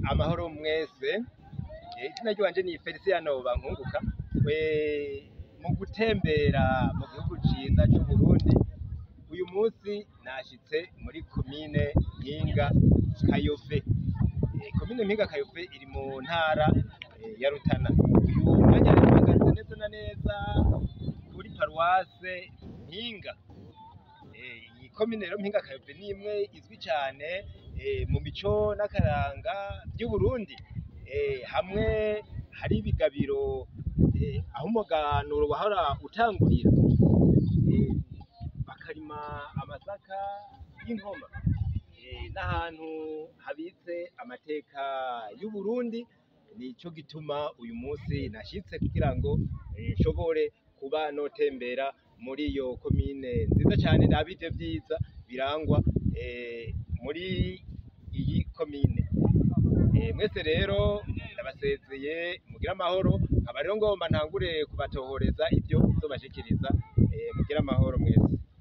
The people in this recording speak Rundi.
amahoro mwese Eh, izina ryanje ni Feliciano Bankunguka Eh, mu gutembera mu gihugu ciza c'Uburundi uyu munsi nashitse muri komine Mpinga Kayove Eh, komine Mpinga Kayove iri mu ntara eh, ya Rutana uyu mwanya rero mpagaze neza na neza kuri paruwase Mpinga Eh, iyi komine rero Mpinga Kayove ni imwe izwi cane eh, mu mico n'akaranga vy'Uburundi eh, hamwe hari ibigabiro eh, aho umuganuro wahora utangurira eh, bakarima amasaka y'inkoma eh, n'ahantu habitse amateka y'Uburundi nico gituma uyu munsi nashitse kugira ngo eh, nshobore kuba notembera muri iyo komine nziza cane nabije vyiza birangwa eh, muri iyi komine Eh, mwese rero ndabasezeye mugire amahoro nkaba rero ngomba ntangure kubatohoreza ivyo nzobashikiriza eh, mugire amahoro mwese